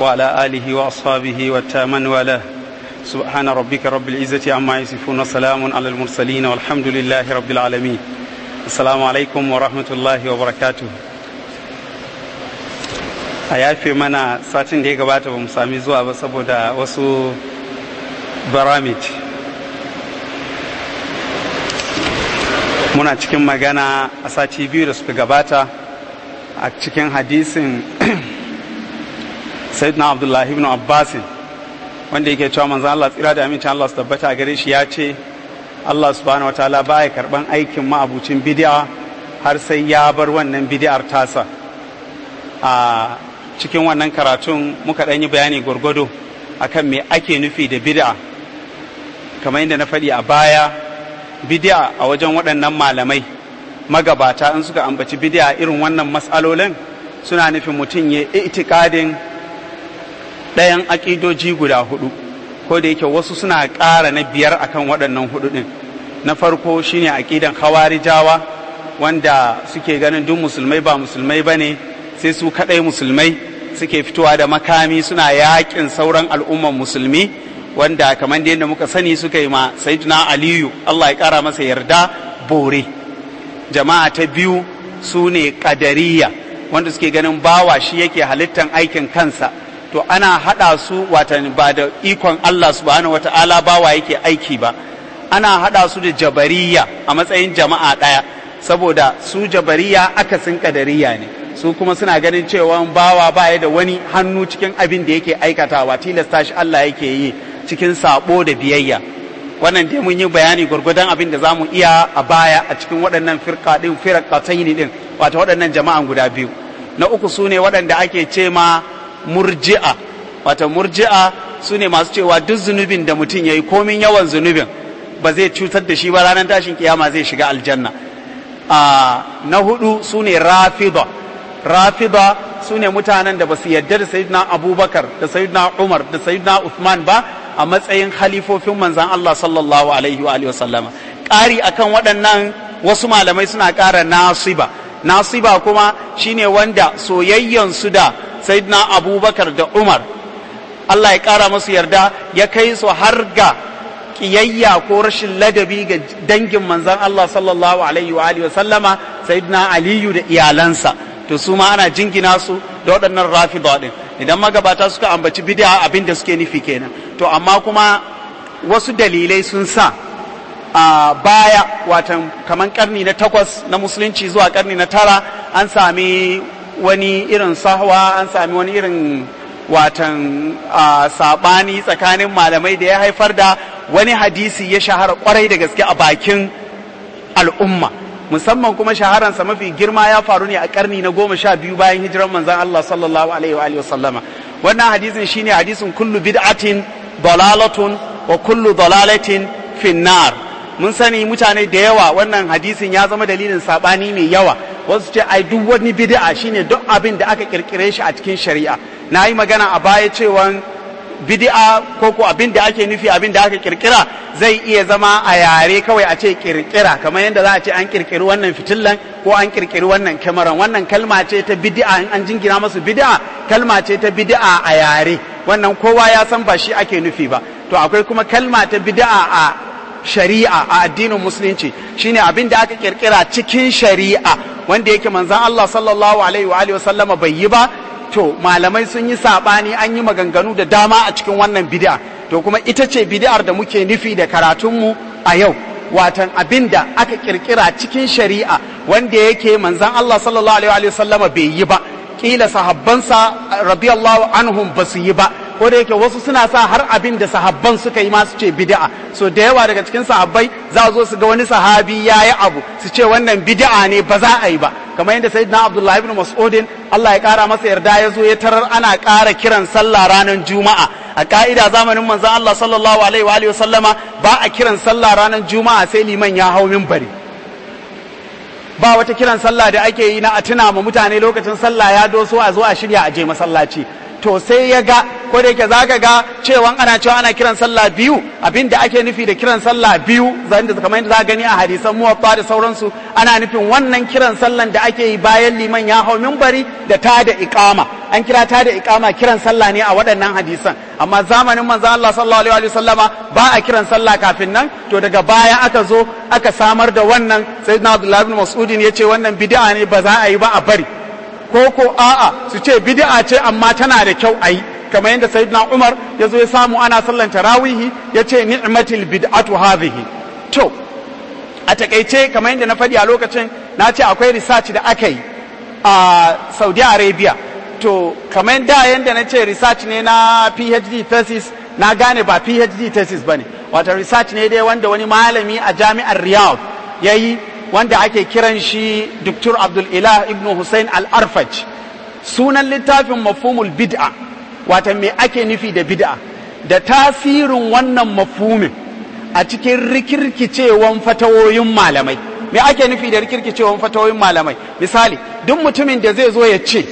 وعلى آله وأصحابه والتامن وله سبحان ربك رب العزة عما يصفون وسلام على المرسلين والحمد لله رب العالمين السلام عليكم ورحمة الله وبركاته a yafe mana satin da ya gabata ba mu sami zuwa ba saboda wasu baramit muna cikin magana a sati biyu da suka gabata a cikin hadisin sayyidina abdullahi ibn abbasin wanda yake cewa manzo Allah tsira da amincin Allah su tabbata gare shi ya ce Allah subhanahu wa ta'ala baya karban aikin ma'abucin bid'a har sai ya bar wannan bid'ar tasa a cikin wannan karatun muka ɗan yi bayani gwargwado akan me ake nufi da bid'a kamar yadda na faɗi a baya bid'a a wajen waɗannan malamai magabata in suka ambaci bid'a irin wannan matsalolin suna nufin mutum ya itikadin ɗayan aƙidoji guda hudu ko da yake wasu suna ƙara na biyar akan waɗannan hudu ɗin na farko shine aƙidan hawarijawa wanda suke ganin duk musulmai ba musulmai ba ne sai su kaɗai musulmai suke fitowa da makami suna yakin sauran al'umman musulmi wanda kamar da yadda muka sani suka yi ma sayyidina aliyu Allah ya kara masa yarda bore jama'a ta biyu su ne kadariya wanda suke ganin bawa shi yake halittan aikin kansa to ana hada su watan ba da ikon Allah subhanahu wata'ala bawa yake aiki ba ana hada su da jabariya a matsayin jama'a daya saboda su jabariya akasin kadariya ne su kuma suna ganin cewa bawa baya da wani hannu cikin abin da yake aikatawa tilasta shi Allah yake yi cikin sabo da biyayya wannan dai mun yi bayani gwargwadon abin da zamu iya a baya a cikin waɗannan firqa din firqatayn din wato waɗannan jama'an guda biyu na uku sune waɗanda ake ce ma murji'a wato murji'a sune masu cewa duk zunubin da mutum yayi komin yawan zunubin ba zai cutar da shi ba ranar tashin kiyama zai shiga aljanna na hudu sune rafida rafida su ne mutanen da ba su yarda da sayyidina abubakar da sayyidina umar da sayyidina uthman ba a matsayin halifofin manzan allah sallallahu alaihi wa sallama ƙari akan waɗannan wasu malamai suna ƙara nasiba nasiba kuma shine wanda soyayyansu da sayyidina abubakar da umar allah ya ƙara masu yarda ya kai su har ga ƙiyayya ko rashin ladabi ga dangin manzan allah sallallahu alaihi wa sallama sayyidina aliyu da iyalansa to su ma ana jingina su da waɗannan rafida ɗin idan magabata suka ambaci bid'a abin da suke nufi kenan to amma kuma wasu dalilai sun sa a baya watan kaman karni na takwas na musulunci zuwa karni na tara an sami wani irin sahwa an sami wani irin watan saɓani tsakanin malamai da ya haifar da wani hadisi ya shahara kwarai da gaske a bakin al'umma musamman kuma shaharansa mafi girma ya faru ne a karni na goma sha biyu bayan hijiran manzan Allah sallallahu alaihi wa sallama wannan hadisin shine hadisin kullu bid'atin dalalatun wa kullu dalalatin finnar mun sani mutane da yawa wannan hadisin ya zama dalilin sabani mai yawa wasu ce ai duk wani bid'a shine duk abin da aka kirkire shi a cikin shari'a na yi magana a baya cewa bid'a ko ko abin da ake nufi abin da aka kirkira zai iya zama a yare kawai a ce kirkira kamar yadda za a ce an kirkiri wannan fitillan ko an kirkiri wannan kyamaran wannan kalma ce ta bid'a in an jingina masu bid'a kalma ce ta bid'a a yare wannan kowa ya san ba shi ake nufi ba to akwai kuma kalma ta bid'a a shari'a a addinin musulunci shine abin da aka kirkira cikin shari'a wanda yake manzon Allah sallallahu alaihi wa alihi wasallama bai yi ba to malamai sun yi sabani an yi maganganu da dama a cikin wannan bid'a to kuma ita ce bid'ar da muke nufi da karatunmu a yau watan abin da aka kirkira cikin shari'a wanda yake manzon Allah sallallahu alaihi wa sallama bai yi ba kila sahabbansa radiyallahu anhum ba su yi ba ko da yake wasu suna sa har abin da sahabban suka yi ma su ce bid'a so da yawa daga cikin sahabbai za zo su ga wani sahabi ya yi abu su ce wannan bid'a ne ba za a yi ba kamar yadda sayyidina abdullahi ibn mas'udin Allah ya kara masa yarda ya zo ya tarar ana kara kiran sallah ranar juma'a a ka'ida zamanin manzon Allah sallallahu alaihi wa alihi sallama ba a kiran sallah ranar juma'a sai liman ya hau minbari ba wata kiran sallah da ake yi na a tuna ma mutane lokacin sallah ya doso a zo a shirya a je masallaci to sai ya ga ko da yake zaka ga cewa ana cewa ana kiran sallah biyu abinda ake nufi da kiran sallah biyu zan da kamar yadda za gani a hadisan muwatta da sauransu ana nufin wannan kiran sallan da ake yi bayan liman ya hau minbari da ta da iqama an kira ta da iqama kiran sallah ne a waɗannan hadisan amma zamanin manzo Allah sallallahu alaihi wasallama ba a kiran sallah kafin nan to daga baya aka zo aka samar da wannan sayyidina Abdullah ibn Mas'ud ya ce wannan bid'a ne ba za a yi ba a bari ko ko a'a su ce bid'a ce amma tana da kyau a yi kamar yadda sayyidina Umar ya zo ya samu ana sallan tarawihi ya ce ni'matil bid'atu hadhihi to a takaice kamar yadda na faɗi a lokacin na ce akwai research da aka yi a Saudi Arabia to kamar da yadda na ce research ne na PhD thesis na gane ba PhD thesis bane wata research ne dai wanda wani malami a jami'ar Riyadh yayi wanda ake kiran shi Dr. Abdul Ilah Ibn Hussein Al-Arfaj sunan littafin mafhumul bid'a wata me ake nufi da bid'a da tasirin wannan mafhumin a cikin rikirkicewan fatawoyin malamai me ake nufi da rikirkicewan fatawoyin malamai misali duk mutumin da zai zo ya ce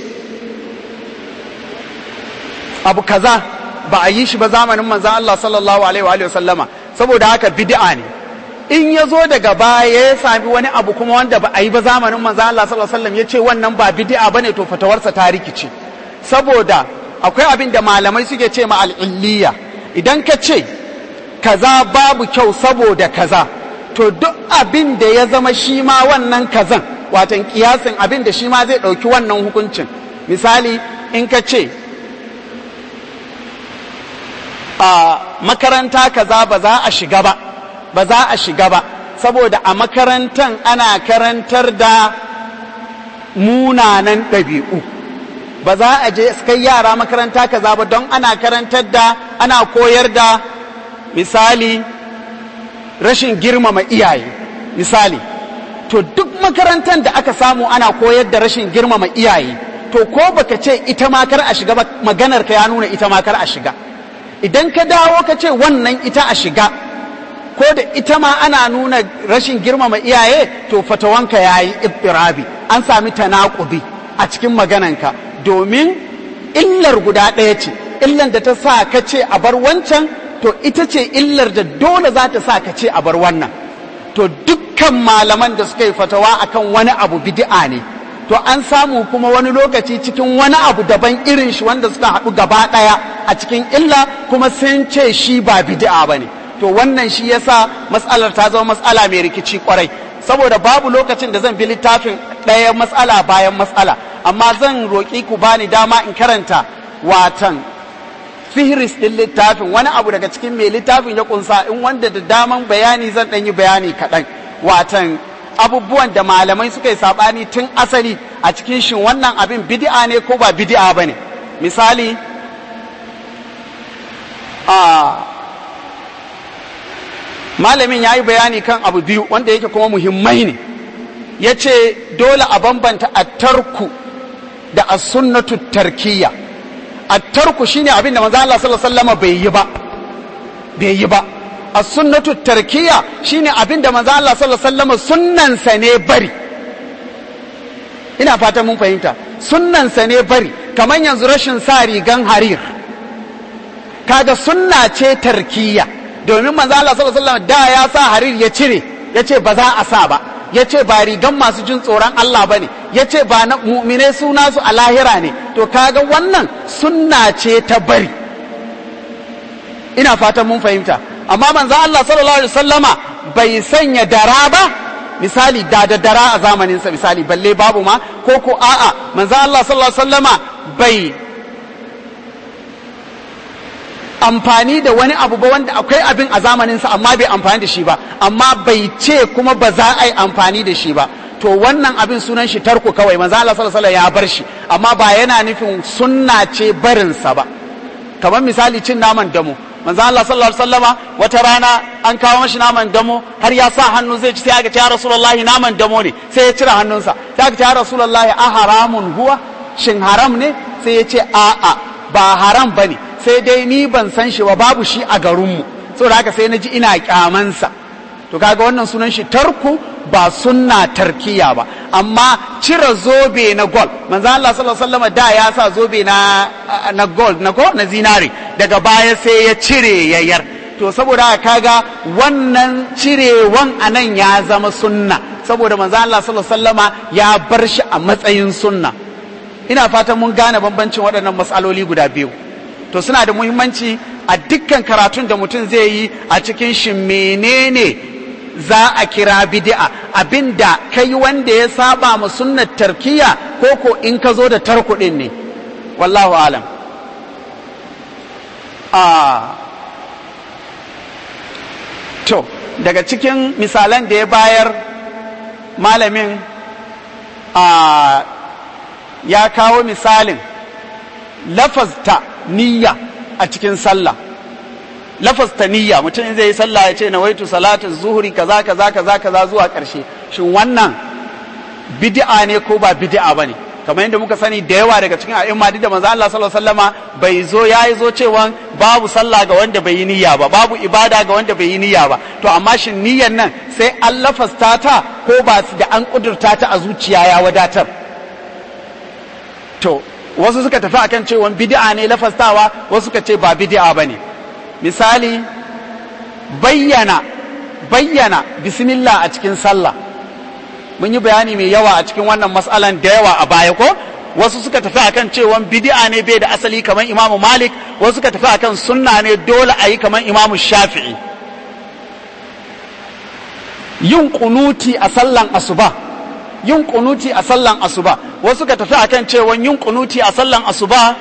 abu kaza ba a yi shi ba zamanin manzan Allah sallallahu alaihi wa sallama saboda haka bid'a ne in ya zo daga baya ya sami wani abu kuma wanda ba a yi ba zamanin manzan Allah sallallahu alaihi wa sallam ya ce wannan ba bid'a bane to fatawarsa ta rikice saboda akwai abin da malamai suke ce ma al'illiya idan ka ce kaza babu kyau saboda kaza to duk abin da ya zama shi ma wannan kazan watan kiyasin abin da shi ma zai ɗauki wannan hukuncin misali in ka ce a makaranta kaza ba za a shiga ba ba za a shiga ba saboda a makarantan ana karantar da munanan ɗabi'u ba za a je kai yara makaranta kaza ba don ana karantar da ana koyar da misali rashin girmama iyaye misali to duk makarantar da aka samu ana koyar da rashin girmama iyaye to ko baka ce ita ma kar a shiga ba maganar ka ya nuna ita ma kar a shiga idan ka dawo ka ce wannan ita a shiga ko da ita ma ana nuna rashin girmama iyaye to fatawanka ya yi ittirabi an sami tanakubi a cikin magananka domin illar guda ɗaya ce illar da ta sa ka ce a bar wancan to ita ce illar da dole za ta sa ka ce a bar wannan to dukkan malaman da suka yi fatawa akan wani abu bid'a ne to an samu kuma wani lokaci cikin wani abu daban irin shi wanda suka haɗu gaba ɗaya a cikin illa kuma sun ce shi ba bid'a ba ne to wannan shi yasa matsalar ta zama matsala mai rikici kwarai saboda babu lokacin da zan bi littafin ɗaya matsala bayan matsala amma zan roƙi ku bani dama in karanta watan fihris ɗin littafin wani abu daga cikin mai littafin ya kunsa in wanda da daman bayani zan ɗan yi bayani kaɗan watan abubuwan da malamai suka yi saɓani tun asali a cikin shin wannan abin bid'a ne ko ba bid'a ba ne misali a malamin ya yi bayani kan abu biyu wanda yake kuma muhimmai ne ya ce dole a bambanta a tarku da a sunnatu tarkiyya a tarku shine abin da manzo Allah sallallahu alaihi wasallam bai yi ba bai yi ba a sunnatu tarkiyya shine abin da manzo Allah sallallahu alaihi wasallam sunnansa ne bari ina fatan mun fahimta sunnansa ne bari kamar yanzu rashin sa rigan harir kaga sunna ce tarkiyya domin manzo Allah sallallahu alaihi wasallam da ya sa harir ya cire ya ce ba za a sa ba ya ce ba rigan masu jin tsoron Allah ba ne ya ce ba na mu'mine suna su a lahira ne to kaga wannan sunna ce ta bari ina fatan mun fahimta amma manzo Allah sallallahu alaihi wasallama bai sanya dara ba misali da da dara a zamaninsa misali balle babu ma ko ko a'a manzo Allah sallallahu alaihi wasallama bai amfani da wani abu ba wanda akwai abin a zamaninsa amma bai amfani da shi ba amma bai ce kuma ba za a yi amfani da shi ba to wannan abin sunan shi tarko kawai manzo Allah sallallahu alaihi ya bar shi amma ba yana nufin sunna ce barinsa ba kamar misali cin naman damo manzo Allah sallallahu alaihi wasallama wata rana an kawo mashi naman damo har ya sa hannu zai ci sai aka ce ya rasulullahi naman damo ne sai ya cire hannunsa sai aka ce ya rasulullahi a haramun huwa shin haram ne sai ya ce a'a ba haram bane sai dai ni ban san shi ba babu shi a garinmu saboda haka sai na ji ina kyamansa to kaga wannan sunan shi tarku ba sunna tarkiya ba amma cire zobe na gol manzo Allah sallallahu alaihi wasallam da ya sa zobe na na gold na ko na zinare daga baya sai ya cire yayar to saboda kaga wannan cirewan anan ya zama sunna saboda manzo Allah sallallahu alaihi wasallama ya bar shi a matsayin sunna ina fatan mun gane bambancin waɗannan matsaloli guda biyu to suna da muhimmanci a dukkan karatun da mutum zai yi a cikin shi menene za a kira bid'a abinda kai wanda ya saba ma sunnar tarkiya ko ko in ka zo da tarkuɗin ne wallahu alam a to daga cikin misalan da ya bayar malamin a ya kawo misalin lafazta niyya a cikin sallah lafazta niyya mutum in zai yi sallah ya ce na waitu salatin zuhuri kaza kaza kaza kaza zuwa ƙarshe shin wannan bid'a ne ko ba bid'a bane kamar yadda muka sani da yawa daga cikin a'imma duk da manzo Allah sallallahu alaihi wasallama bai zo yayi zo cewa babu sallah ga wanda bai yi niyya ba babu ibada ga wanda bai yi niyya ba to amma shin niyyar nan sai an lafasta ta ko ba da an kudurta ta a zuciya ya wadatar to wasu suka tafi akan cewa bid'a ne lafastawa wasu suka ce ba bid'a bane misali bayyana bayyana bismillah a cikin sallah mun yi bayani mai yawa a cikin wannan mas'alan da yawa a baya ko wasu suka tafi akan cewa bid'a ne bai da asali kamar imamu malik wasu suka tafi akan sunna ne dole a yi kamar imamu shafi'i yin kunuti a sallan asuba yin kunuti a sallan asuba wasu ka tafi akan cewa yin kunuti a sallan asuba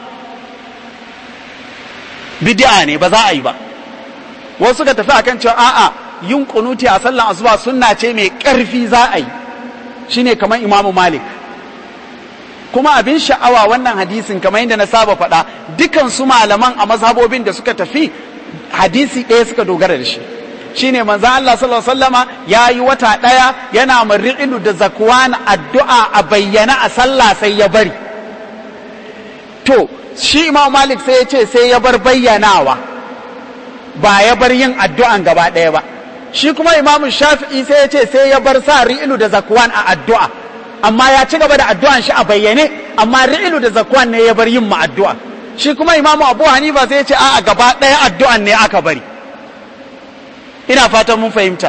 bid'a ne ba za a yi ba wasu ka tafi akan cewa a'a yin kunuti a sallan asuba sunna ce mai karfi za a yi shine kamar imamu malik kuma abin sha'awa wannan hadisin kamar yadda na saba faɗa dukan su malaman a mazhabobin da suka tafi hadisi ɗaya suka dogara da shi shine manzo Allah sallallahu alaihi wasallama yayi wata daya yana mari'ilu da zakwan addu'a a bayyana a sallah sai ya bari to shi Imam Malik sai ya ce sai ya bar bayyanawa ba ya bar yin addu'an gaba daya ba shi kuma Imam Shafi'i sai ya ce sai ya bar sa ri'ilu da zakwan a addu'a amma ya ci gaba da addu'an shi a bayyane amma ri'ilu da zakwan ne ya bar yin ma addu'a shi kuma Imam Abu Hanifa sai ya ce a'a gaba daya addu'an ne aka bari ina fatan mun fahimta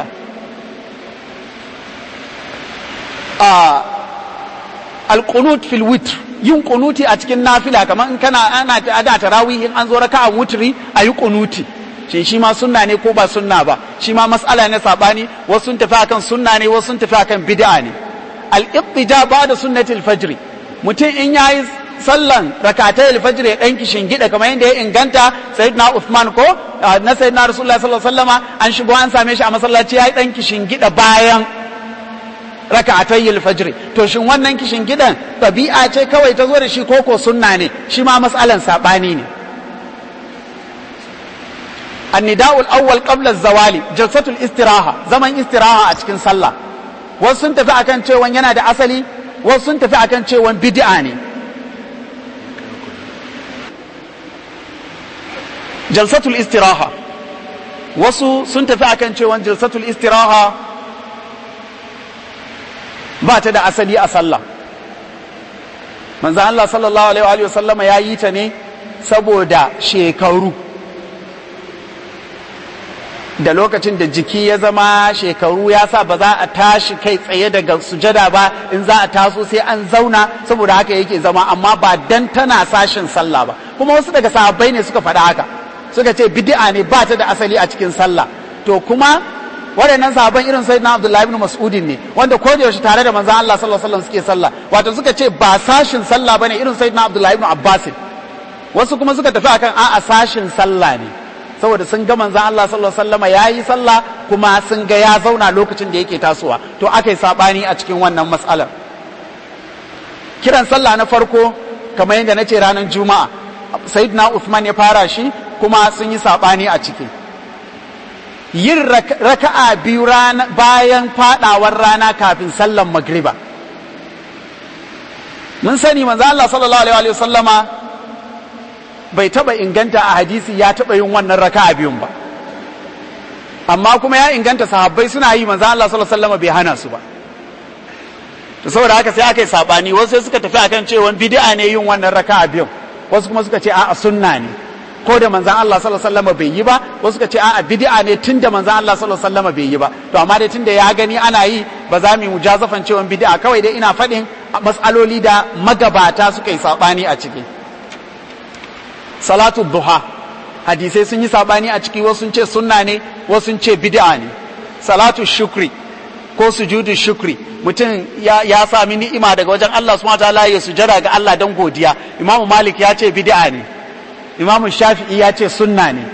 a alqunut fil witr yin kunuti a cikin nafila kamar in kana ana ada tarawih in an zo raka'an wutri ayi kunuti shin shi ma sunna ne ko ba sunna ba shi ma mas'ala ne sabani wasu sun tafi akan sunna ne wasu sun tafi akan bid'a ne al-ittija ba'da sunnati al-fajr mutum in yayi sallan rakatai alfajr ya dan kishin gida kamar yadda ya inganta sayyidina Uthman ko na sayyidina Rasulullah sallallahu alaihi wasallama an shigo an same shi a masallaci yayi dan kishin gida bayan rakatai alfajr to shin wannan kishin gidan tabi'a ce kawai ta zo da shi koko sunna ne shi ma mas'alan sabani ne النداء الأول قبل الزوال جلسة الاستراحة زمن استراحة أتكن صلى wasu sun tafi akan cewa yana da asali wasu sun tafi akan cewa bid'a ne jalsatul istiraha wasu sun tafi akan cewa jalsatul istiraha ba ta da asali a sallah manzo Allah sallallahu alaihi wa sallama ya yi ta ne saboda shekaru da lokacin da jiki ya zama shekaru ya sa ba za a tashi kai tsaye daga sujada ba in za a taso sai an zauna saboda haka yake zama amma ba dan tana sashin sallah ba kuma wasu daga sahabbai ne suka faɗa haka suka ce bid'a ne ba ta da asali a cikin sallah to kuma waɗannan sahabban irin sai na Abdullahi ibn Mas'udin ne wanda ko da yaushe tare da manzon Allah sallallahu alaihi wasallam suke sallah wato suka ce ba sashin sallah bane irin sai na Abdullahi ibn Abbas wasu kuma suka tafi akan a'a sashin sallah ne saboda sun ga manzon Allah sallallahu alaihi wasallam yayi sallah kuma sun ga ya zauna lokacin da yake tasowa to aka yi sabani a cikin wannan mas'alar kiran sallah na farko kamar yadda na ce ranar juma'a sayyidina Uthman ya fara shi kuma sun yi saɓani a ciki yin raka'a biyu bayan fadawar rana kafin sallan magriba mun sani manzo Allah sallallahu alaihi wa sallama bai taba inganta a hadisi ya taba yin wannan raka'a biyun ba amma kuma ya inganta sahabbai suna yi manzo Allah sallallahu alaihi wa sallama bai hana su ba to saboda haka sai aka yi sabani wasu sai suka tafi akan cewa bid'a ne yin wannan raka'a biyun wasu kuma suka ce a'a sunna ne ko da manzan Allah sallallahu alaihi wasallam bai yi ba wasu suka ce a'a bid'a ne tun da manzan Allah sallallahu alaihi wasallam bai yi ba to amma dai tun da ya gani ana yi ba za mu yi mujazafan cewa bid'a kawai dai ina faɗin matsaloli da magabata suka yi saɓani a ciki salatu duha hadisai sun yi saɓani a ciki wasu sun ce sunna ne wasu sun ce bid'a ne salatu shukri ko sujudu shukri mutum ya, ya sami ni'ima daga wajen Allah subhanahu wataala ya sujada ga Allah don godiya imamu malik ya ce bid'a ne imamu shafi'i ya ce sunna ne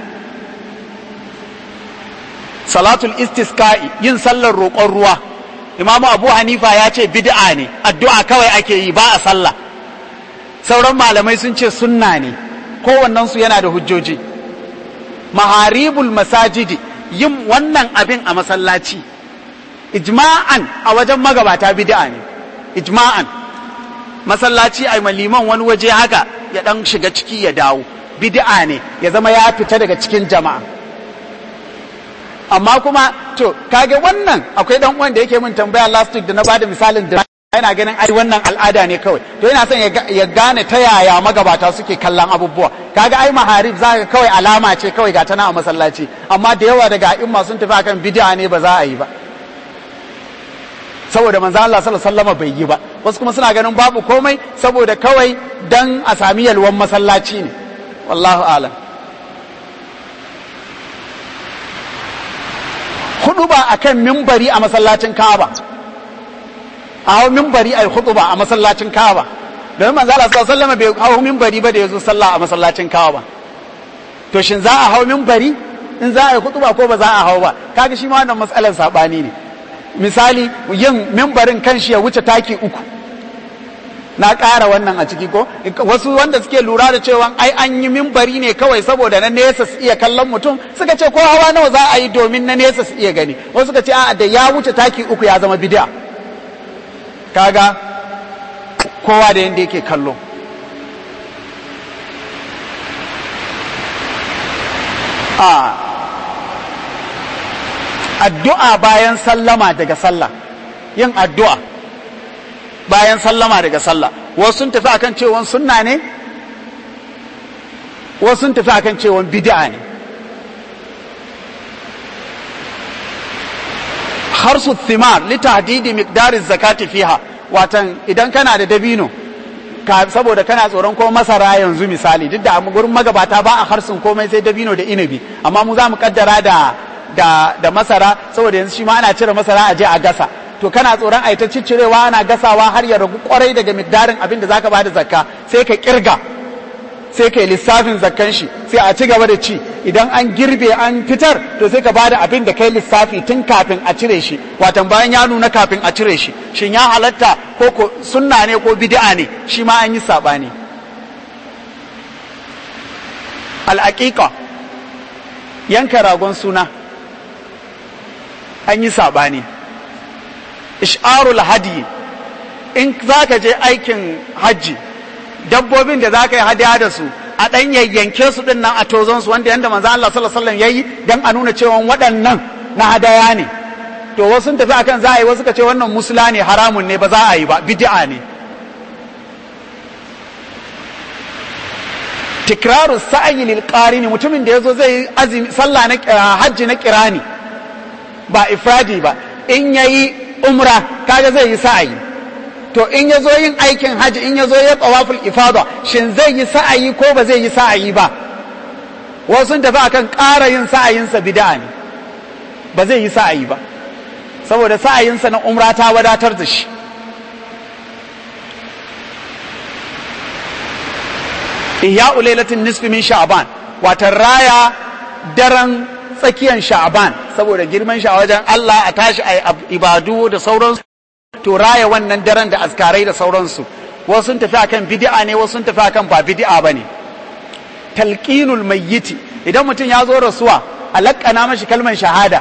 salatul istisqa'i yin sallar roƙon ruwa imamu abu hanifa ya ce bid'a ne addu'a kawai ake yi ba a sallah sauran malamai sun ce sunna ne kowannensu yana da hujjoji maharibul masajidi yin wannan abin a masallaci ijma'an a wajen magabata bid'a ne ijma'an masallaci a liman wani waje haka ya dan shiga ciki ya dawo bid'a ne ya zama ya fita daga cikin jama'a amma kuma to kage wannan akwai dan uwan da yake min tambaya last week da na bada misalin da yana ganin ai wannan al'ada ne kawai to yana son ya gane ta yaya magabata suke kallon abubuwa kaga ai maharib zaka kawai alama ce kawai ga tana a masallaci amma da yawa daga a'imma sun tafi akan bid'a ne ba za a yi ba saboda manzo Allah sallallahu alaihi wasallam bai yi ba wasu kuma suna ganin babu komai saboda kawai dan a sami yalwan masallaci ne wallahu alam hudu ba akan mimbari a masallacin Kaaba a hau mimbari ai hudu ba a masallacin Kaaba domin manzo Allah sallallahu alaihi wasallam bai hau mimbari ba da yazo sallah a masallacin Kaaba to shin za a hau mimbari in za a yi hudu ba ko ba za a hau ba kaga shi ma wannan matsalar sabani ne misali yin mimbarin kanshi ya wuce taki uku na ƙara wannan a ciki ko wasu wanda suke lura da cewa ai an yi mimbari ne kawai saboda na nesa su iya kallon mutum suka ce ko hawa nawa za a yi domin na nesa su iya gani wasu suka ce a da ya wuce taki uku ya zama bid'a kaga kowa da yanda yake kallo a addu'a bayan sallama daga sallah yin addu'a bayan sallama daga sallah wasu sun tafi akan cewon sunna ne wasu sun tafi akan cewon bid'a ne harsu thimar li tahdidi miqdari zakati fiha watan idan kana da dabino saboda kana tsoron ko masara yanzu misali duk da gurin magabata ba a harsun komai sai dabino da inabi amma mu za mu kaddara da da, da masara saboda yanzu shi ma ana cire masara a je a gasa to kana tsoron a ta ciccirewa ana gasawa har ya ragu kwarai daga miqdarin abin da zaka bada zakka sai ka kirga sai ka lissafin zakkan shi sai a ci gaba da ci idan an girbe an fitar to sai ka bada abin da kai lissafi tun kafin a cire shi watan bayan ya nuna kafin a cire shi shin ya halatta ko ko sunna ne ko bid'a ne shi ma an yi sabani al yanka ragon suna an yi saɓani ish'arul hadi in za ka je aikin hajji dabbobin da za ka yi hadiya da su a ɗan yayyanke su ɗin nan a tozon su wanda yanda manzo Allah sallallahu alaihi wasallam yayi dan a nuna cewa waɗannan na hadaya ne to wasu sun tafi akan za a yi wasu ka ce wannan musula ne haramun ne ba za a yi ba bid'a ne tikraru sa'yi lil qarini mutumin da yazo zai azumi sallah na hajji na kirani ba ifradi ba in yayi umra kaga zai yi sa'ayi to in yazo yin aikin hajji in yazo ya tawaful ifada shin zai yi sa'ayi ko ba zai yi sa'ayi ba wasu sun tafi akan ƙara yin sa'ayinsa bid'a ne ba zai yi sa'ayi ba saboda sa'ayinsa na umra ta wadatar da shi ihya ulailatin nisfi min sha'ban watan raya daren tsakiyan sha'ban saboda girman shi a wajen Allah a tashi a ibadu da sauransu to raya wannan daren da askarai da sauransu wasu sun tafi akan bid'a ne wasu sun tafi akan ba bid'a bane talqinul mayyiti idan mutum ya zo rasuwa a laƙana mashi kalmar shahada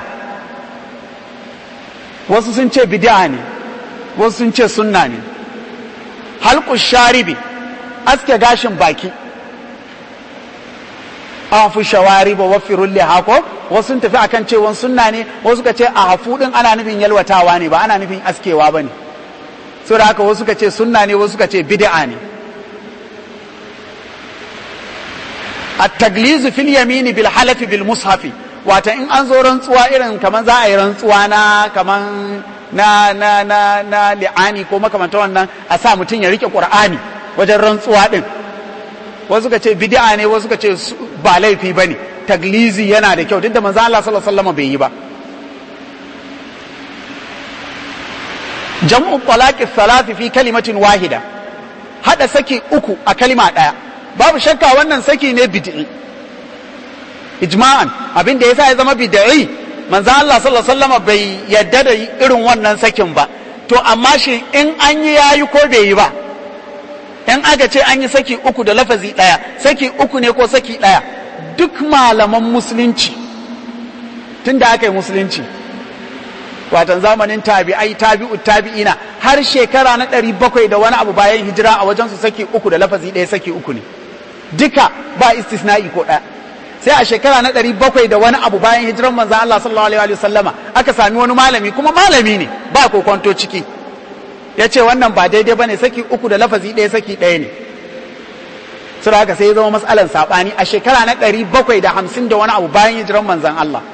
wasu sun ce bid'a ne wasu sun ce sunna ne halqu sharibi aske gashin baki afu shawari ba wafirun lihako wasu sun tafi akan cewa sunna ne wasu ka ce a hafu din ana nufin yalwatawa ne ba ana nufin askewa ba ne so da haka wasu ka ce sunna ne wasu ka ce bid'a ne at-taglizu fil yamini bil halafi bil mushafi wata in an zo rantsuwa irin kaman za a yi rantsuwa na kaman na na na na li'ani ko makamanta wannan a sa mutum ya rike qur'ani wajen rantsuwa din wasu ka ce bid'a ne wasu ka ce ba laifi bane taglizi yana da kyau duk da manzo Allah sallallahu alaihi wasallam bai yi ba jam'u talaqi salati fi kalimatin wahida hada saki uku a kalima daya babu shakka wannan saki ne bid'i ijma'an abin da yasa ya zama bid'i manzo Allah sallallahu alaihi wasallam bai yadda da irin wannan sakin ba to amma shi in an yi yayi ko bai yi ba in aka ce an yi saki uku da lafazi daya saki uku ne ko saki daya duk malaman musulunci tunda aka yi musulunci watan zamanin tabi'ai tabi'u tabi'ina har shekara na ɗari bakwai da wani abu bayan hijira a wajen su saki uku da lafazi ɗaya saki uku ne duka ba istisna'i ko ɗaya sai a shekara na ɗari bakwai da wani abu bayan hijiran manzan Allah sallallahu alaihi wa sallama aka sami wani malami kuma malami ne ba kokonto ciki ya ce wannan ba daidai ba ne saki uku da lafazi ɗaya saki ɗaya ne sura haka sai ya zama matsalan saɓani a shekara na ɗari bakwai da hamsin da wani abu bayan hijiran manzan Allah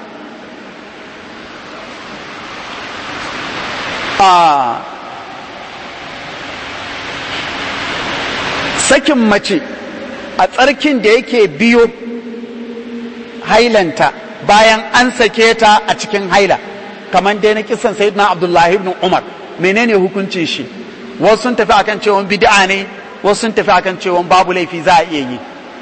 sakin mace a tsarkin da yake biyo hailanta bayan an sake ta a cikin haila kamar dai na kisan sayyidina abdullahi ibn umar menene hukuncin shi wasu sun tafi akan cewa bid'a ne wasu sun tafi akan cewa babu laifi za a iya yi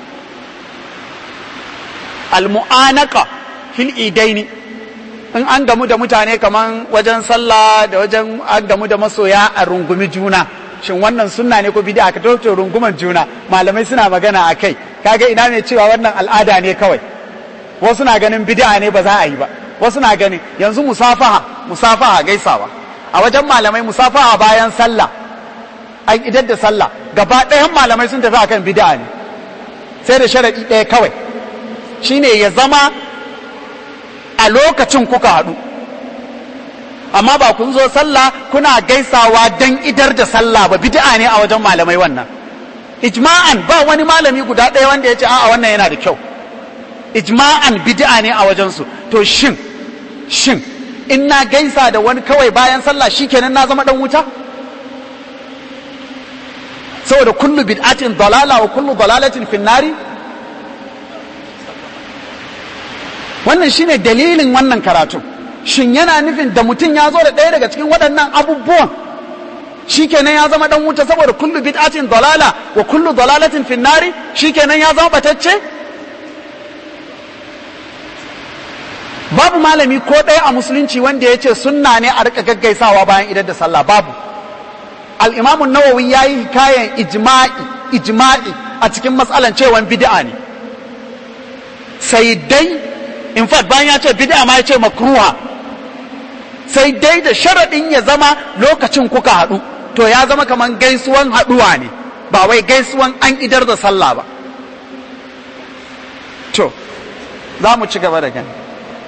almu'anaka fil idaini in an gamu da mutane kaman wajen sallah da wajen an gamu da masoya a rungumi juna shin wannan sunna ne ko bid'a ka to runguman juna malamai suna magana a kai kaga ina mai cewa wannan al'ada ne kawai wasu na ganin bid'a ne ba za a yi ba wasu na ganin yanzu musafaha musafaha gaisawa a wajen malamai musafaha bayan sallah an idar da sallah gaba ɗayan malamai sun tafi akan bid'a ne sai da sharaɗi ɗaya kawai shine ya zama a lokacin kuka haɗu amma ba kun zo sallah kuna gaisawa don idar da sallah ba bid'a ne a wajen malamai wannan ijma'an ba wani malami guda ɗaya wanda ya ce a'a wannan yana da kyau ijma'an bid'a ne a wajensu to shin shin in na gaisa da wani kawai bayan sallah shikenan na zama dan wuta saboda kullu bid'atin dalala wa kullu dalalatin finnari wannan shine dalilin wannan karatu shin yana nufin da mutum ya zo da ɗaya daga cikin waɗannan abubuwan shikenan ya zama dan wuta saboda kullu bid'atin dalala wa kullu dalalatin finnari shikenan ya zama batacce babu malami ko ɗaya a musulunci wanda ya ce sunna ne a rika gaggaisawa bayan idan da sallah babu al'imamun nawawi ya yi kayan ijma'i ijma'i a cikin matsalan cewan bid'a ne sai dai in fact bayan ya ce bid'a ma ya ce makruha sai dai da sharaɗin ya zama lokacin kuka haɗu to ya zama kamar gaisuwan haɗuwa ne ba wai gaisuwan an idar da sallah ba to za mu ci gaba da gani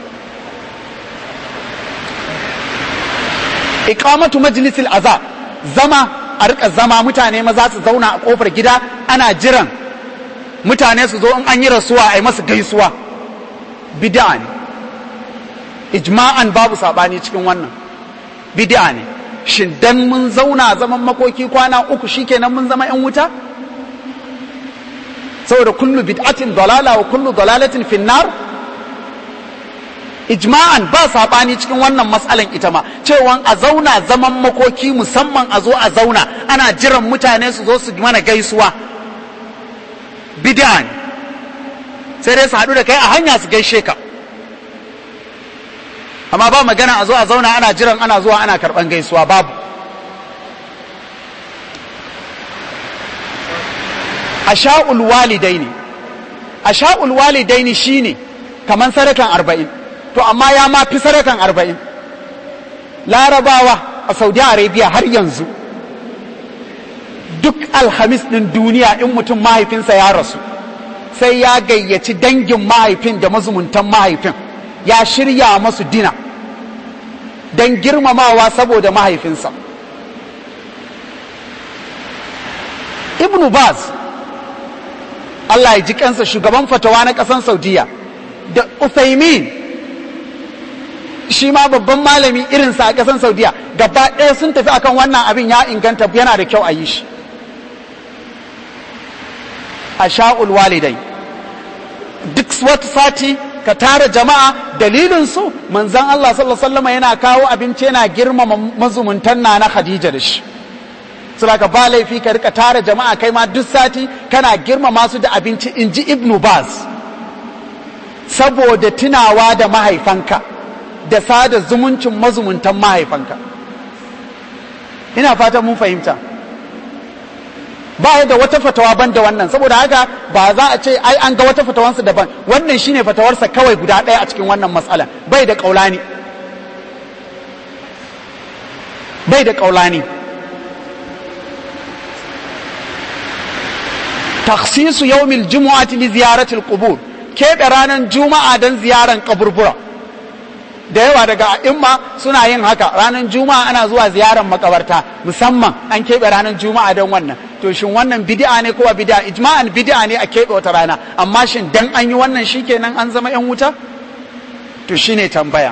iqamatu majlisil azab zama a rika zama mutane maza su zauna a kofar gida ana jiran mutane su zo in an yi rasuwa a yi masu gaisuwa bid'a ne ijma'an babu sabani cikin wannan bid'a ne shin dan mun zauna zaman makoki kwana uku shikenan mun zama yan wuta saboda kullu bid'atin dalala wa kullu dalalatin finnar ijma'an ba saɓani cikin wannan matsalan ita ma cewa a zauna zaman makoki musamman a zo a zauna ana jiran mutane su zo su mana gaisuwa bid'a ne sai dai su haɗu da kai a hanya su gaishe ka amma ba magana a zo a zauna ana jiran ana zuwa ana karɓan gaisuwa babu asha'ul walidaini asha'ul walidaini shine kaman sadakan arba'in to amma ya ma fi sadakan arba'in larabawa a saudi arabia har yanzu duk alhamis ɗin duniya in mutum mahaifinsa ya rasu sai ya gayyaci dangin mahaifin da mazumuntan mahaifin ya shirya masu dina don girmamawa saboda mahaifinsa ibnu baz Allah ya ji kansa shugaban fatawa na ƙasan saudiya da Uthaymin shi ma babban malami irinsa a ƙasar saudiya gaba ɗaya sun tafi akan wannan abin ya inganta yana da kyau a yi shi a sha'ul walidai duk wata sati ka tara jama'a dalilin su manzon Allah sallallahu alaihi wasallam yana kawo abinci yana girmama mazumuntan na na Khadija da shi saboda ba laifi ka rika tara jama'a kai ma duk sati kana girmama su da abinci inji Ibn Baz saboda tunawa da mahaifanka da sada zumuncin mazumuntan mahaifanka ina fatan mun fahimta ba da wata fatawa ban da wannan saboda haka ba za a ce ai an ga wata fatawansa daban wannan shine fatawarsa kawai guda ɗaya a cikin wannan matsala bai da kaulani bai da kaulani takhsisu yawmil jumu'ati li ziyarati al-qubur keɓe ranar juma'a don ziyaran kaburbura da yawa daga imma suna yin haka ranar juma'a ana zuwa ziyarar makabarta musamman an keɓe ranar juma'a don wannan to shin wannan bid'a ne ko bid'a ijma'an bid'a ne a keɓe wata rana amma shin dan an yi wannan shikenan an zama yan wuta to shine tambaya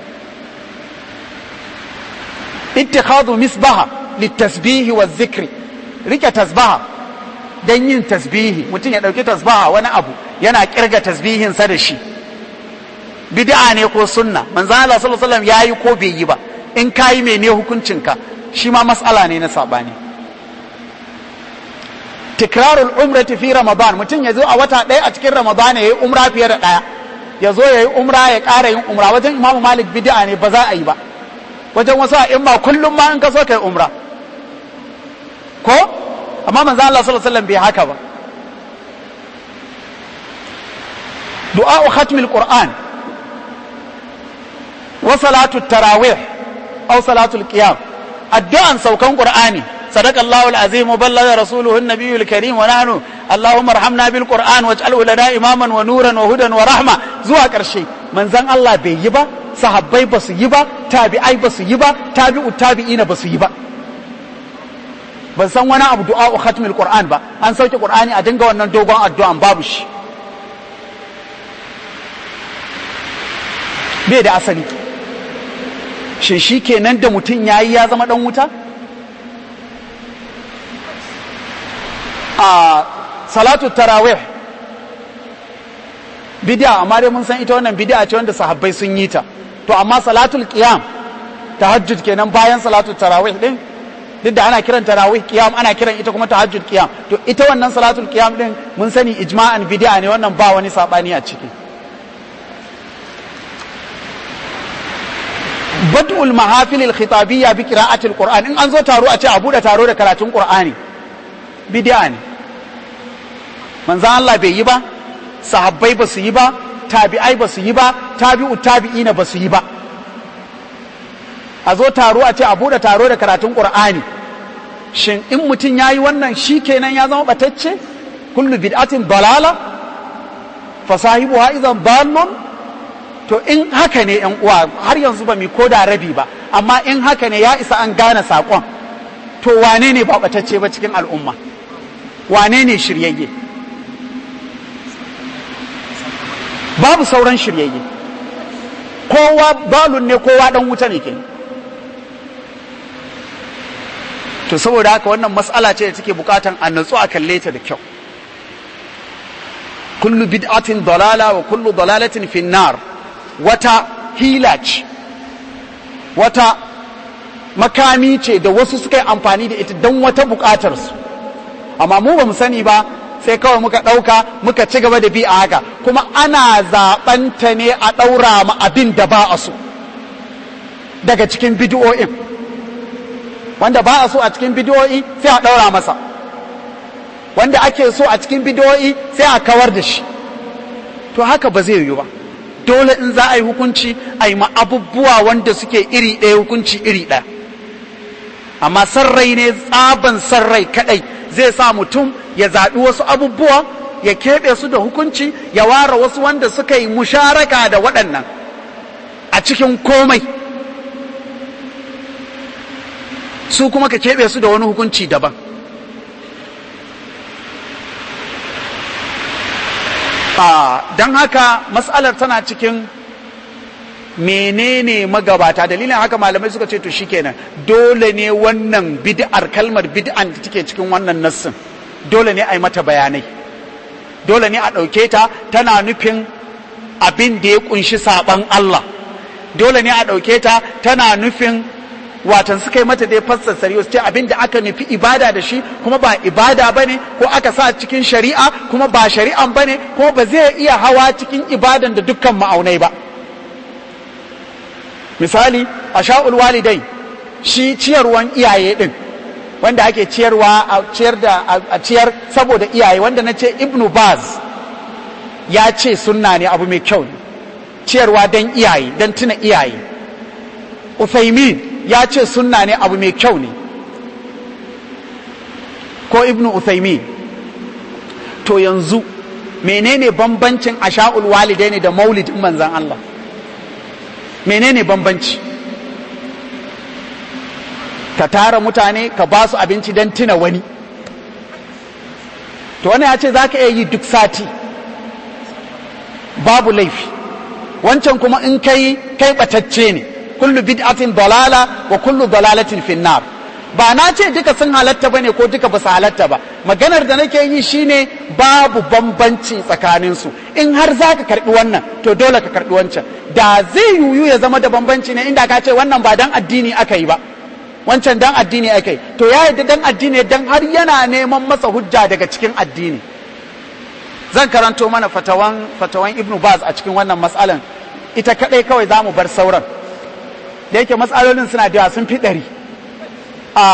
ittikhadu misbaha litasbihi wa zikri rike tasbaha dan yin tasbihi mutum ya dauki tasbaha wani abu yana kirga tasbihinsa da shi bid'a ne ko sunna manzon Allah sallallahu alaihi wasallam yayi ko bai yi ba in kayi mene hukuncinka shi ma mas'ala ne na sabani tikrarul umrati fi ramadan mutum ya zo a wata ɗaya a cikin ramadan yayi umra fiye da ɗaya ya zo yayi umra ya ƙara yin umra wajen imamu malik bid'a ne ba za a yi ba wajen wasu a imma kullum ma in ka so kai umra ko amma manzo Allah sallallahu alaihi wasallam bai haka ba du'a khatm alquran wa salatu tarawih aw salatu alqiyam addu'an saukan qur'ani صدق الله العظيم وبلغ رسوله النبي الكريم ونحن اللهم ارحمنا بالقران واجعله لنا اماما ونورا وهدى ورحمه zuwa ƙarshe manzon Allah bai yi ba sahabbai ba su yi ba tabi'ai ba su yi ba tabi'u tabi'ina ba su yi ba ban san wani abu du'a khatmil qur'an ba an sauke qur'ani a dinga wannan dogon addu'an babu shi bai da asali shin shi kenan da mutum yayi ya zama dan wuta a salatu tarawih bid'a amma dai mun san ita wannan bid'a ce wanda sahabbai sun yi ta to amma salatul qiyam tahajjud kenan bayan salatu tarawih din duk da ana kiran tarawih qiyam ana kiran ita kuma tahajjud qiyam to ita wannan salatul qiyam din mun sani ijma'an bid'a ne wannan ba wani sabani a ciki bad'ul mahafil al-khitabiyya bi qira'ati al-qur'an in an zo taro a ce a bude taro da karatun qur'ani bid'a ne manzan Allah bai yi ba sahabbai ba su yi ba tabi'ai ba su yi ba tabi'u tabi'ina ba su yi ba a zo taro a ce a buɗe taro da karatun ƙur'ani shin in mutum ya yi wannan shi kenan ya zama ɓatacce kullu bid'atin dalala fasahibu ha izan dallon to in haka ne yan uwa har yanzu ba mi koda rabi ba amma in haka ne ya isa an gane saƙon to wane ne ba ɓatacce ba cikin al'umma wane ne shiryayye babu sauran shiryayye kowa balun ne kowa dan wuta ne ke to saboda haka wannan matsala ce da take bukatan a natsu a kalle ta da kyau kullu bid'atin dalala wa kullu dalalatin finnar wata hila ce wata makami ce da wasu suka yi amfani da ita don wata bukatarsu amma mu ba mu sani ba sai kawai muka ɗauka muka ci gaba da bi a haka kuma ana zaɓanta ne a ɗaura ma abin da ba a so daga cikin bidiyo'in wanda ba a so a cikin bidiyo'i sai a ɗaura masa wanda ake so a cikin bidiyo'i sai a kawar da shi to haka ba zai yiwu ba dole in za a yi hukunci a yi ma abubuwa wanda suke iri ɗaya hukunci iri ɗaya amma sarrai ne tsaban sarrai kaɗai zai sa mutum ya zaɓi wasu abubuwa ya keɓe su da hukunci ya ware wasu wanda suka yi musharaka da waɗannan a cikin komai su kuma ka keɓe su da wani hukunci daban don haka matsalar tana cikin menene magabata dalilin haka malamai suka ce to shikenan dole ne wannan bid'ar kalmar bid'an da take cikin wannan nassin dole ne a yi mata bayanai dole ne a ɗauke ta tana nufin abin da ya kunshi saban Allah dole ne a ɗauke ta tana nufin watan suka yi mata dai fassasari wasu ce abin da aka nufi ibada da shi kuma ba ibada ba ne ko aka sa cikin shari'a kuma ba shari'an ba ne kuma ba zai iya hawa cikin ibadan da dukkan ma'aunai ba misali a sha'ul walidai shi ciyarwan iyaye din wanda ake ciyarwa a ciyar da a ciyar saboda iyaye wanda na ce ibnu baz ya ce sunna ne abu mai kyau ciyarwa don iyaye don tuna iyaye Uthaymin ya ce sunna ne abu mai kyau ne ko ibnu Uthaymin to yanzu menene bambancin asha'ul walidai ne da maulidin manzan Allah menene bambanci ka tara mutane ka ba su abinci don tuna wani to wani ya ce za ka iya yi duk sati babu laifi wancan kuma in kai kai batacce ne kullu bid'atin dalala wa kullu dalalatin finnar ba na ce duka sun halatta bane ko duka ba su halatta ba maganar da nake yi shine babu bambanci tsakaninsu in har za ka karbi wannan to dole ka karbi wancan da zai yuyu ya zama da bambanci ne inda ka ce wannan ba dan addini aka yi ba wancan dan addini aka yi to ya yadda dan addini dan har yana neman masa hujja daga cikin addini zan karanto mana fatawan fatawan ibnu baz a cikin wannan matsalan ita kadai kawai za mu bar sauran da yake matsalolin suna da sun fi ɗari a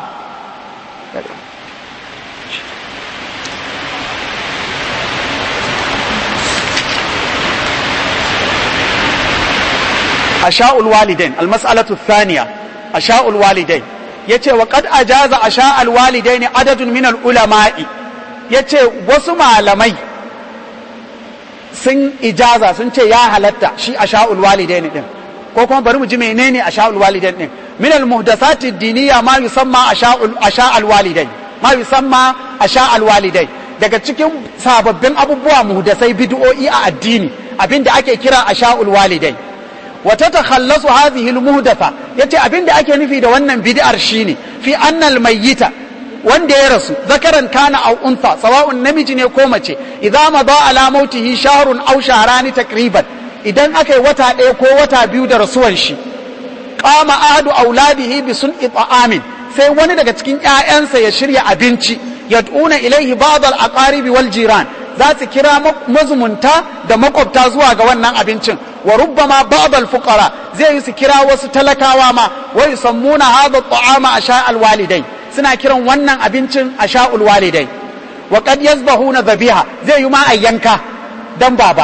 asha'ul walidain almas'alatu thaniya asha'ul walidain yace wa qad ajaza asha'ul walidain adadun min ulama'i yace wasu malamai sun ijaza sun ce ya halatta shi asha'ul walidain din ko kuma bari mu ji menene asha'ul walidain din min al muhdathati diniya ma yusamma asha'ul asha'ul walidain ma yusamma asha'ul walidain daga cikin sababbin abubuwa muhdasai bid'o'i a addini abinda ake kira asha'ul walidain wa tatakhallasu hadhihi al muhdatha yace abinda ake nufi da wannan bid'ar shine fi anna al mayyita wanda ya rasu zakaran kana aw untha sawa'un namiji ne ko mace idza madha ala mautihi shahrun aw shahrani takriban idan aka yi wata ɗaya ko wata biyu da rasuwan shi qama ahadu auladihi bi sun'i ta'amin sai wani daga cikin ƴaƴansa ya shirya abinci yad'una ilaihi ba'd al-aqarib wal jiran za su kira mazumunta da makwabta zuwa ga wannan abincin wa rubbama ba'd al-fuqara zai yi su kira wasu talakawa ma wa yusammuna hadha at-ta'ama asha al-walidai suna kiran wannan abincin asha al-walidai wa qad yazbahuna dhabiha zai yi ma ayyanka dan baba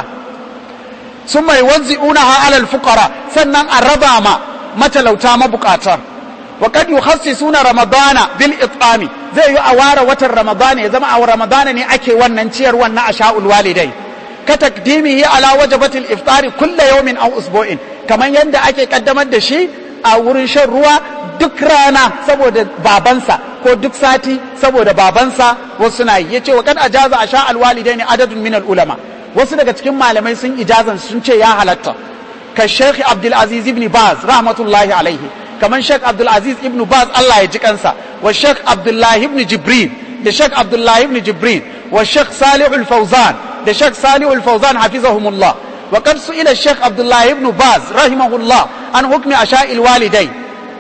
sun mai wanzi'unaha alal fuqara sannan a raba ma matalauta mabukata wa kad yukhassisuna ramadana bil it'ami zai yi a ware watan ramadana ya zama a ramadana ne ake wannan ciyar wannan asha'ul walidai ka takdimihi ala wajabatil iftari kulla yawmin aw usbu'in kaman yanda ake kaddamar da shi a wurin shan ruwa duk rana saboda babansa ko duk sati saboda babansa wasu na yi yace wa kad ajaza asha'ul walidaini adadun min al ulama wasu daga cikin malamai sun ijazan sun ce ya halatta ka Sheikh Abdul Aziz ibn Baz rahmatullahi alaihi kaman Sheikh Abdul Aziz ibn Baz Allah ya ji kansa wa Sheikh Abdullah ibn Jibril da Sheikh Abdullah ibn Jibril wa Sheikh Salih al-Fawzan da Sheikh Salih al-Fawzan hafizahumullah wa qad su'ila Sheikh Abdullah ibn Baz rahimahullah an hukmi asha'il walidai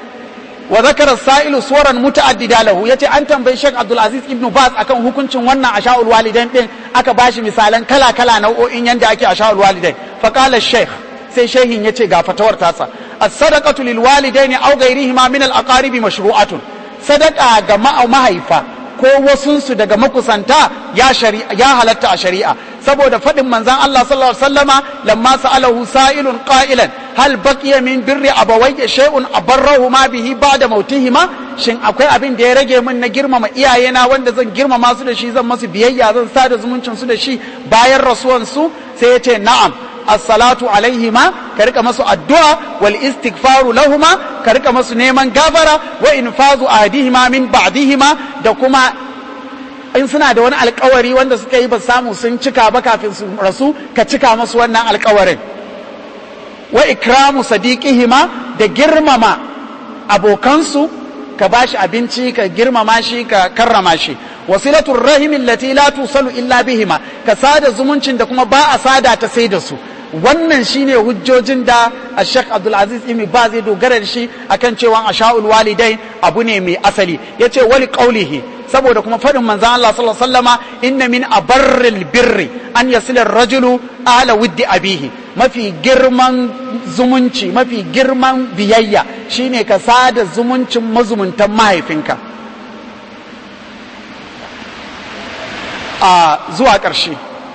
wa zakara sa'ilu suwaran muta'addida lahu yace an tambayi Sheikh Abdul Aziz ibn Baz akan hukuncin wannan asha'ul walidain din aka bashi misalan kala kala nau'o'in yanda ake asha'ul walidain fa qala Sheikh sai shehin yace ga fatawar tasa as-sadaqatu lil walidaini aw ghayrihima min al-aqarib mashru'atun sadaqa ga mahaifa ko wasunsu daga makusanta ya shari'a ya halatta a shari'a saboda faɗin manzan Allah sallallahu alaihi wasallama lamma sa'alahu sa'ilun qa'ilan hal baqiya min birri abawayya shay'un abarrahu ma bihi ba'da mautihima shin akwai abin da ya rage min na girmama iyayena wanda zan girmama su da shi zan masu biyayya zan sada zumuncin su da shi bayan rasuwan su sai ya ce na'am as-salatu alaihima ka rika masu addu'a wal istighfaru lahuma ka rika masu neman gafara wa infazu ahdihima min ba'dihima da kuma in suna da wani alkawari wanda suka yi ba samu sun cika ba kafin su rasu ka cika masu wannan alkawarin wa ikramu sadiqihima da girmama abokansu ka bashi abinci ka girmama shi ka karrama shi wasilatul rahimin lati la tusalu illa bihima ka sada zumuncin da kuma ba a sada ta sai da su wannan shine hujjojin da Sheikh Abdul Aziz Ibn Baz ya dogara da shi akan cewa asha'ul walidain abu ne mai asali yace wali qaulihi saboda kuma faɗin manzan Allah sallallahu alaihi wasallama inna min abarril birri an yasila rajulu ala wuddi abihi mafi girman zumunci mafi girman biyayya shine ka sada zumuncin mazumuntan mahaifinka a zuwa ƙarshe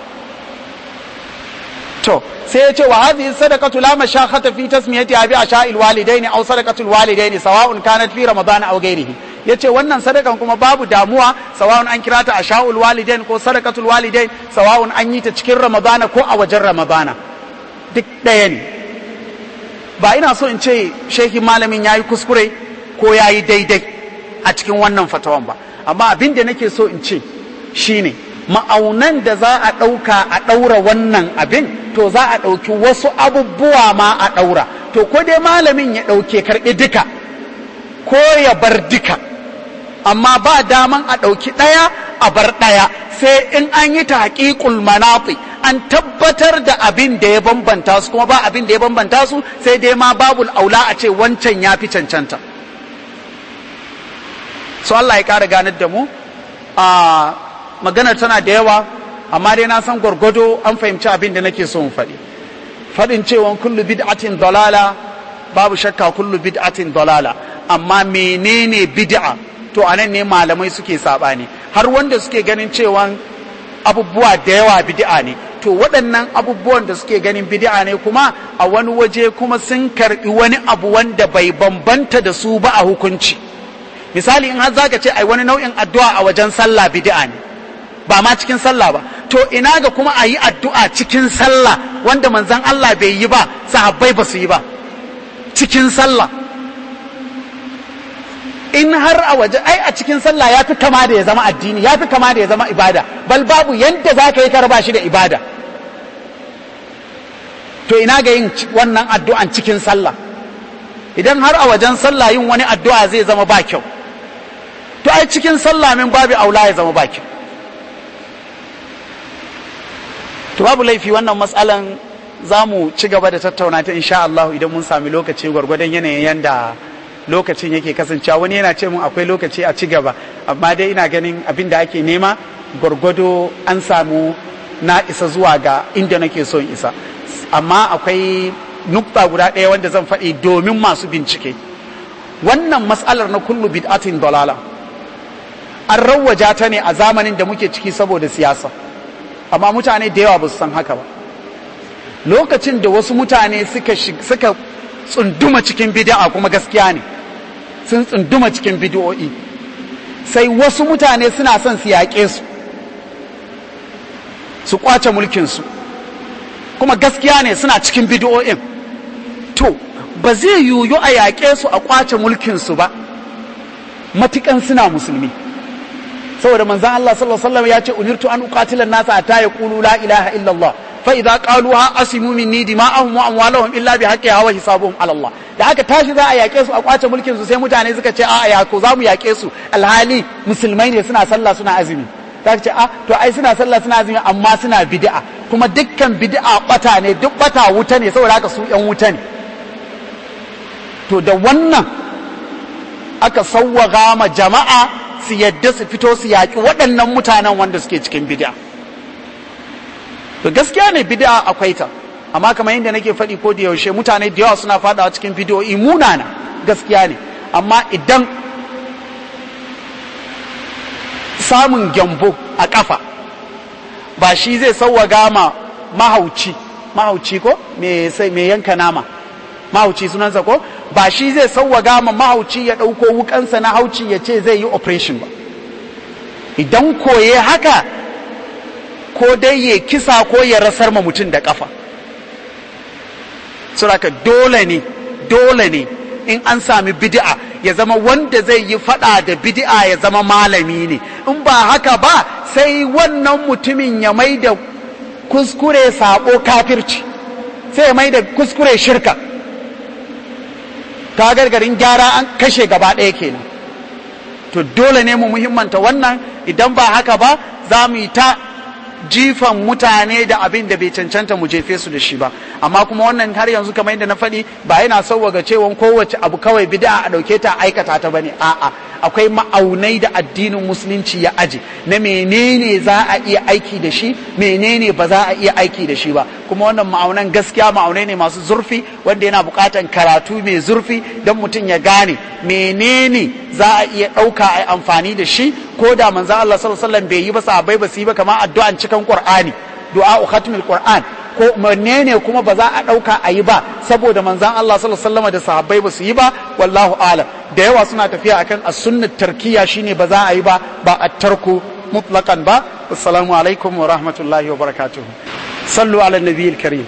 to sai ya ce wa hadhihi sadaqatu la mashakhata fi tasmiyati abi asha'il walidaini aw sadaqatul walidaini sawa'un kanat fi ramadan aw ghairihi yace wannan sadakan kuma babu damuwa sawa'un an kira ta asha'ul walidain ko sadaqatul walidain sawa'un an yi ta cikin ramadana ko a wajen ramadana duk ɗaya ne ba ina so in ce shehi malamin yayi kuskure ko yayi daidai a cikin wannan fatawan ba amma abin da nake so in ce shine ma'aunan da za a ɗauka a ɗaura wannan abin to za a ɗauki wasu abubuwa ma a ɗaura to ko dai malamin ya ɗauke karɓi duka ko ya bar duka amma ba daman a ɗauki ɗaya a bar ɗaya sai in an yi ta haƙiƙul manafi an tabbatar da abin da ya bambanta su kuma ba abin da ya bambanta su sai dai ma babul aula a ce wancan ya fi cancanta so Allah ya ƙara ganar da mu a maganar tana da yawa amma dai na san gwargwado an fahimci abin da nake so in faɗi faɗin cewa kullu bid'atin dalala babu shakka kullu bid'atin dalala amma menene bid'a to anan ne malamai suke sabani har wanda suke ganin cewa abubuwa da yawa bid'a ne to waɗannan abubuwan da suke ganin bid'a ne kuma a wani waje kuma sun karɓi wani abu wanda bai bambanta da su ba a hukunci misali in har zaka ce ai wani nau'in addu'a a wajen sallah bid'a ne ba ma cikin sallah ba to ina ga kuma a yi addu'a cikin sallah wanda manzon Allah bai yi ba sahabbai ba su yi ba cikin sallah in har a waje ai a cikin sallah ya fi kama da ya zama addini ya fi kama da ya zama ibada bal babu yadda za ka yi karba shi da ibada to ina ga yin wannan addu'an cikin sallah idan har a wajen sallah yin wani addu'a zai zama ba kyau to ai cikin sallah min babu aula ya zama ba kyau to babu laifi wannan matsalan za mu ci gaba da tattauna ta insha Allah idan mun sami lokaci gwargwadon yanayin yanda lokacin yake kasancewa wani yana ce mun akwai lokaci a ci gaba amma dai ina ganin abin da ake nema gwargwado an samu na isa zuwa ga inda nake so in isa amma akwai nukta guda ɗaya wanda zan faɗi domin masu bincike wannan matsalar na kullu bid'atin dalala an rawwaja ta ne a zamanin da muke ciki saboda siyasa amma mutane da yawa ba su san haka ba lokacin da wasu mutane suka suka tsunduma cikin bid'a kuma gaskiya ne sun tsunduma cikin bid'o'i sai wasu mutane suna son su yaƙe su su kwace mulkinsu kuma gaskiya ne suna cikin bid'o'in to ba zai yiwu a yaƙe su a kwace mulkinsu ba matukan suna musulmi saboda manzan Allah sallallahu alaihi wasallam ya ce umirtu an uqatila nasa hatta yaqulu la ilaha illallah fa idza qaluha asimu minni dima'ahum wa amwalahum illa bi haqqiha wa hisabuhum ala Allah da aka tashi za a yake su a kwace mulkin su sai mutane suka ce a ya ko za mu yake su alhali musulmai ne suna sallah suna azumi ta ce a to ai suna sallah suna azumi amma suna bid'a kuma dukkan bid'a bata ne duk bata wuta ne saboda haka su yan wuta ne to da wannan aka sawwaga ma jama'a su yadda su fito su yaƙi waɗannan mutanen wanda suke cikin bid'a to gaskiya ne bid'a akwai ta amma kamar yadda nake faɗi ko da yaushe mutane da yawa suna faɗawa cikin bidiyoyi munana gaskiya ne amma idan samun gyambo a ƙafa ba shi zai sauwaga ma mahauci mahauci ko me yanka nama mahauci sunansa ko ba shi zai sauwaga ma mahauci ya ɗauko wukansa na hauci ya ce zai yi operation ba idan koye haka ko dai ya kisa ko ya rasar ma mutum da kafa suraka dole ne dole ne in an sami bid'a ya zama wanda zai yi fada da bid'a ya zama malami ne in ba haka ba sai wannan mutumin ya mai da kuskure sabo kafirci sai ya mai da kuskure shirka ta gargarin gyara an kashe gaba ɗaya kenan to dole ne mu muhimmanta wannan idan ba haka ba za mu yi ta jifan mutane da abin da bai cancanta mu jefe su da shi ba amma kuma wannan har yanzu kamar yadda na faɗi ba yana sauwaga cewa kowace abu kawai bid'a a ɗauke ta aikata ta bane a'a akwai ma'aunai da addinin musulunci ya aje na menene za a iya aiki da shi menene ba za a iya aiki da shi ba kuma wannan ma'aunan gaskiya ma'aunai ne masu zurfi wanda yana buƙatan karatu mai zurfi don mutum ya gane menene za a iya ɗauka a amfani da shi ko da manzan Allah sallallahu alaihi wasallam bai yi ba sahabbai ba su yi ba kamar addu'an cikin Qur'ani du'a khatmil Qur'an ko menene kuma ba za a ɗauka a yi ba saboda manzan Allah sallallahu alaihi wasallam da sahabbai ba su yi ba wallahu alam da yawa suna tafiya akan as-sunnat tarkiya shine ba za a yi ba ba at-tarku mutlaqan ba assalamu alaikum wa rahmatullahi wa barakatuh sallu ala nabiyil karim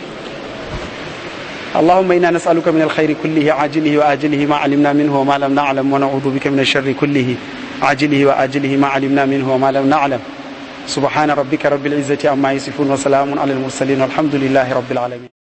اللهم انا نسالك من الخير كله عاجله واجله ما علمنا منه وما لم نعلم ونعوذ بك من الشر كله عاجله واجله ما علمنا منه وما لم نعلم سبحان ربك رب العزه عما يصفون وسلام على المرسلين والحمد لله رب العالمين